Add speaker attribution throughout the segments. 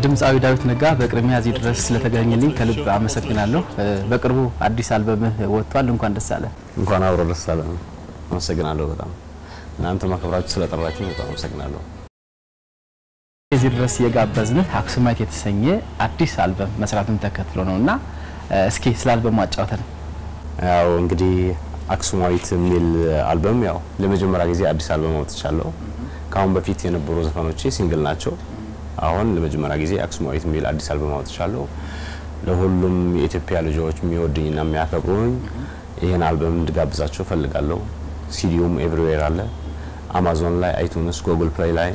Speaker 1: ድምፃዊ ዳዊት ነጋ በቅድሚያ እዚህ ድረስ ስለተገኘልኝ ከልብ አመሰግናለሁ። በቅርቡ አዲስ አልበምህ ወጥቷል። እንኳን ደስ አለ።
Speaker 2: እንኳን አብሮ ደስ አለ። አመሰግናለሁ በጣም እናንተ ማክበራችሁ ስለጠራችሁ በጣም አመሰግናለሁ።
Speaker 1: እዚህ ድረስ የጋበዝንህ አክሱማይት የተሰኘ አዲስ አልበም መስራትን ተከትሎ ነው እና እስኪ ስለ አልበሙ አጫውተን።
Speaker 2: ያው እንግዲህ አክሱማዊት የሚል አልበም ያው ለመጀመሪያ ጊዜ አዲስ አልበም አውጥቻለሁ። ከአሁን በፊት የነበሩ ዘፈኖቼ ሲንግል ናቸው። አሁን ለመጀመሪያ ጊዜ አክሱማዊት የሚል አዲስ አልበም አውጥቻለሁ። ለሁሉም የኢትዮጵያ ልጆች የሚወድኝና የሚያከብሩኝ ይህን አልበም እንድጋብዛቸው ፈልጋለሁ። ሲዲውም ኤቭሪዌር አለ። አማዞን ላይ፣ አይቱንስ፣ ጉግል ፕሌይ ላይ፣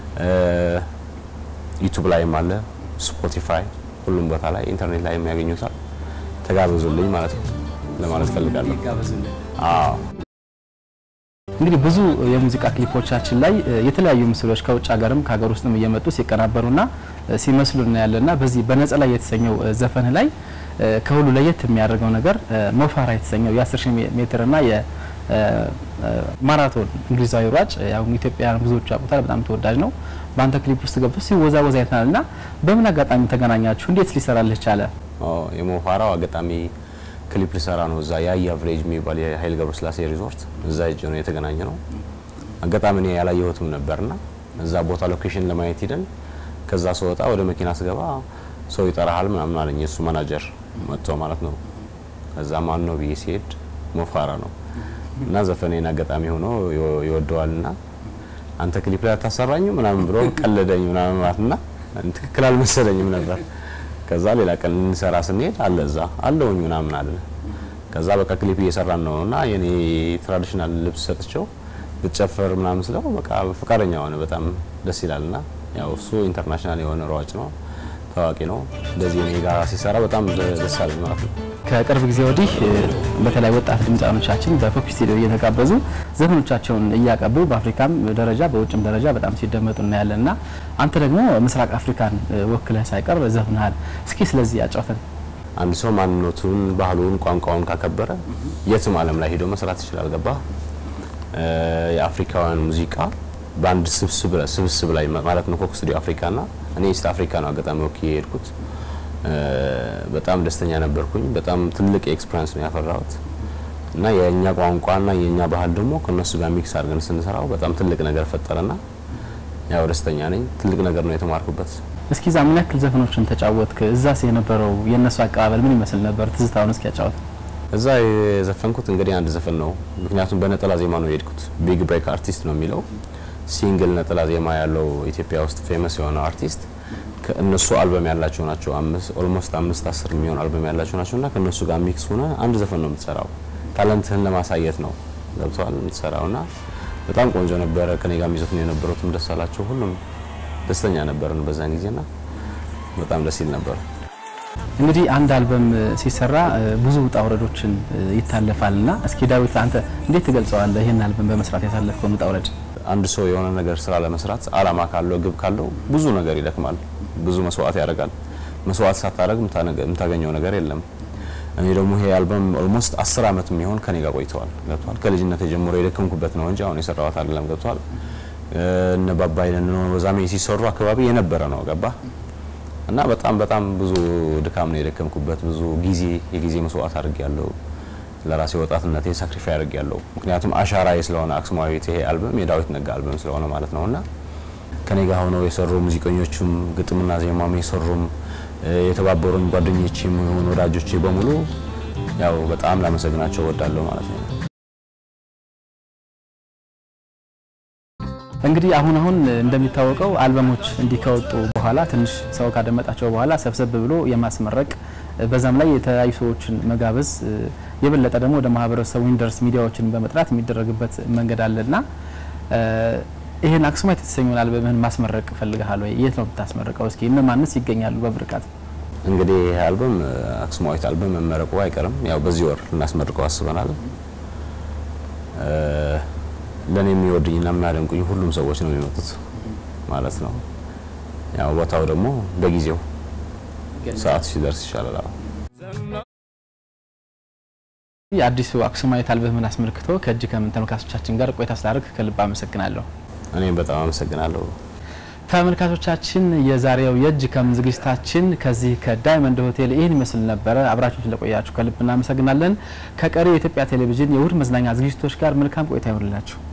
Speaker 2: ዩቱብ ላይም አለ፣ ስፖቲፋይ፣ ሁሉም ቦታ ላይ ኢንተርኔት ላይ የሚያገኙታል። ተጋበዙልኝ ማለት ነው ለማለት ፈልጋለሁ። አዎ
Speaker 1: እንግዲህ ብዙ የሙዚቃ ክሊፖቻችን ላይ የተለያዩ ምስሎች ከውጭ ሀገርም ከሀገር ውስጥም እየመጡ ሲቀናበሩና ሲመስሉ እናያለና በዚህ በነጠላ የተሰኘው ዘፈን ላይ ከሁሉ ለየት የሚያደርገው ነገር ሞፋራ የተሰኘው የ10 ሺህ ሜትርና የማራቶን እንግሊዛዊ ሯጭ ያው ኢትዮጵያውያን ብዙዎቹ ያውቁታል። በጣም ተወዳጅ ነው። በአንተ ክሊፕ ውስጥ ገብቶ ሲወዛወዝ አይተናልና በምን አጋጣሚ ተገናኛችሁ? እንዴት ሊሰራልህ ቻለ?
Speaker 2: የሞፋራው አጋጣሚ ክሊፕ ሊሰራ ነው። እዛ የአያ ቪሌጅ የሚባል የኃይል ገብረስላሴ ሪዞርት እዛ እጅ ነው የተገናኘ ነው። አጋጣሚ እኔ ያላየሁትም ነበርና እዛ ቦታ ሎኬሽን ለማየት ሂደን ከዛ ስወጣ ወደ መኪና ስገባ ሰው ይጠራሃል ምናምን አለኝ። እሱ ማናጀር መጥቶ ማለት ነው። ከዛ ማን ነው ብዬ ሲሄድ ሞፋራ ነው እና ዘፈኔን አጋጣሚ ሆኖ ይወደዋልና አንተ ክሊፕ ላይ አታሰራኝ ምናምን ብሎ ቀለደኝ ምናምን ማለትና ትክክል አልመሰለኝም ነበር። ከዛ ሌላ ቀን እንሰራ ስንሄድ አለ እዛ አለውኝ ምናምን አለ። ከዛ በቃ ክሊፕ እየሰራን ነው እና የኔ ትራዲሽናል ልብስ ሰጥቸው ብትጨፍር ምናምን ስለው በቃ ፈቃደኛ ሆነ። በጣም ደስ ይላልና ያው እሱ ኢንተርናሽናል የሆነ ሯጭ ነው፣ ታዋቂ ነው። እንደዚህ እኔ ጋር ሲሰራ በጣም ደስ አለ ማለት ነው።
Speaker 1: ከቅርብ ጊዜ ወዲህ በተለይ ወጣት ድምፃውያኖቻችን በፖፕ ስቱዲዮ እየተጋበዙ ዘፈኖቻቸውን እያቀቡ በአፍሪካም ደረጃ በውጭም ደረጃ በጣም ሲደመጡ እናያለን እና አንተ ደግሞ ምስራቅ አፍሪካን ወክለህ ሳይቀር ዘፍንሃል። እስኪ ስለዚህ ያጫውተን።
Speaker 2: አንድ ሰው ማንነቱን፣ ባህሉን፣ ቋንቋውን ካከበረ የትም ዓለም ላይ ሄዶ መስራት ይችላል። ገባ የአፍሪካውያን ሙዚቃ በአንድ ስብስብ ላይ ማለት ነው ኮክ ስቱዲዮ አፍሪካና እኔ ኢስት አፍሪካ ነው አጋጣሚ ወክዬ የሄድኩት። በጣም ደስተኛ ነበርኩኝ። በጣም ትልቅ ኤክስፒሪንስ ነው ያፈራሁት እና የእኛ ቋንቋና የእኛ ባህል ደግሞ ከነሱ ጋር ሚክስ አድርገን ስንሰራው በጣም ትልቅ ነገር ፈጠረና ያው ደስተኛ ነኝ። ትልቅ ነገር ነው የተማርኩበት።
Speaker 1: እስኪ ዛ ምን ያክል ዘፈኖችን ተጫወትክ? እዛስ የነበረው የእነሱ አቀባበል ምን ይመስል ነበር? ትዝታውን እስኪ ያጫወት።
Speaker 2: እዛ የዘፈንኩት እንግዲህ አንድ ዘፈን ነው፣ ምክንያቱም በነጠላ ዜማ ነው የሄድኩት። ቢግ ብሬክ አርቲስት ነው የሚለው ሲንግል ነጠላ ዜማ ያለው ኢትዮጵያ ውስጥ ፌመስ የሆነ አርቲስት ከእነሱ አልበም ያላቸው ናቸው። አምስት ኦልሞስት አምስት አስር የሚሆን አልበም ያላቸው ናቸው እና ከእነሱ ጋር ሚክስ ሆነ አንድ ዘፈን ነው የምትሰራው። ታለንትህን ለማሳየት ነው ገብተዋል የምትሰራው እና በጣም ቆንጆ ነበረ። ከኔ ጋር የሚዘፍኑ የነበሩትም ደስ አላቸው። ሁሉም ደስተኛ ነበርን በዛን ጊዜና በጣም ደስ ይል ነበር።
Speaker 1: እንግዲህ አንድ አልበም ሲሰራ ብዙ ውጣ ውረዶችን ይታለፋልና እስኪ ዳዊት አንተ እንዴት ትገልጸዋለህ? ይህን አልበም በመስራት ያሳለፍከውን ውጣ ውረድ።
Speaker 2: አንድ ሰው የሆነ ነገር ስራ ለመስራት አላማ ካለው ግብ ካለው ብዙ ነገር ይደክማል፣ ብዙ መስዋዕት ያደርጋል። መስዋዕት ሳታደርግ የምታገኘው ነገር የለም። እኔ ደግሞ ይሄ አልበም ኦልሞስት አስር አመት የሚሆን ከኔ ጋር ቆይተዋል። ገብቷል። ከልጅነት ጀምሮ የደከምኩበት ነው እንጂ አሁን የሰራሁት አይደለም። ገብቷል። እነ ባባይ ነው በዛሜ ሲሰሩ አካባቢ የነበረ ነው ገባ እና በጣም በጣም ብዙ ድካም ነው የደከምኩበት። ብዙ ጊዜ የጊዜ መስዋዕት አድርጌያለሁ። ለራሴ ወጣትነቴ ሳክሪፋይ አድርጌያለሁ። ምክንያቱም አሻራዬ ስለሆነ አክሱማዊት ይሄ አልበም የዳዊት ነጋ አልበም ስለሆነ ማለት ነውና ከኔ ጋር ሆነው የሰሩ ሙዚቀኞቹም ግጥምና ዜማም የሰሩም የተባበሩን ጓደኞቼም የሆኑ ወዳጆቼ በሙሉ ያው በጣም ላመሰግናቸው እወዳለሁ ማለት ነው።
Speaker 1: እንግዲህ አሁን አሁን እንደሚታወቀው አልበሞች እንዲህ ከወጡ በኋላ ትንሽ ሰው ካደመጣቸው በኋላ ሰብሰብ ብሎ የማስመረቅ በዛም ላይ የተለያዩ ሰዎችን መጋበዝ የበለጠ ደግሞ ወደ ማህበረሰቡ ኢንደርስ ሚዲያዎችን በመጥራት የሚደረግበት መንገድ አለና ይህን አክሱማይት የተሰኘውን አልበምህን ማስመረቅ ፈልገሃል ወይ? የት ነው የምታስመርቀው? እስኪ እነማንስ ይገኛሉ በምርቃት?
Speaker 2: እንግዲህ ይህ አልበም አክሱማዊት አልበም መመረቁ አይቀርም። ያው በዚህ ወር ልናስመርቀው አስበናል። ለእኔ የሚወዱኝና የሚያደንቁኝ ሁሉም ሰዎች ነው የሚመጡት ማለት ነው። ያው ቦታው ደግሞ በጊዜው ሰዓት ሲደርስ ይሻላል።
Speaker 1: የአዲሱ አክሱማዊት አልበምህን አስመልክቶ ከእጅ ከምን ተመልካቾቻችን ጋር ቆይታ ስላደረግ ከልብ አመሰግናለሁ።
Speaker 2: እኔም በጣም አመሰግናለሁ።
Speaker 1: ተመልካቾቻችን የዛሬው የእጅ ከምን ዝግጅታችን ከዚህ ከዳይመንድ ሆቴል ይህን ይመስል ነበረ። አብራችሁ ስለቆያችሁ ከልብ እናመሰግናለን። ከቀሪ የኢትዮጵያ ቴሌቪዥን የእሁድ መዝናኛ ዝግጅቶች ጋር መልካም ቆይታ ይሆንላችሁ።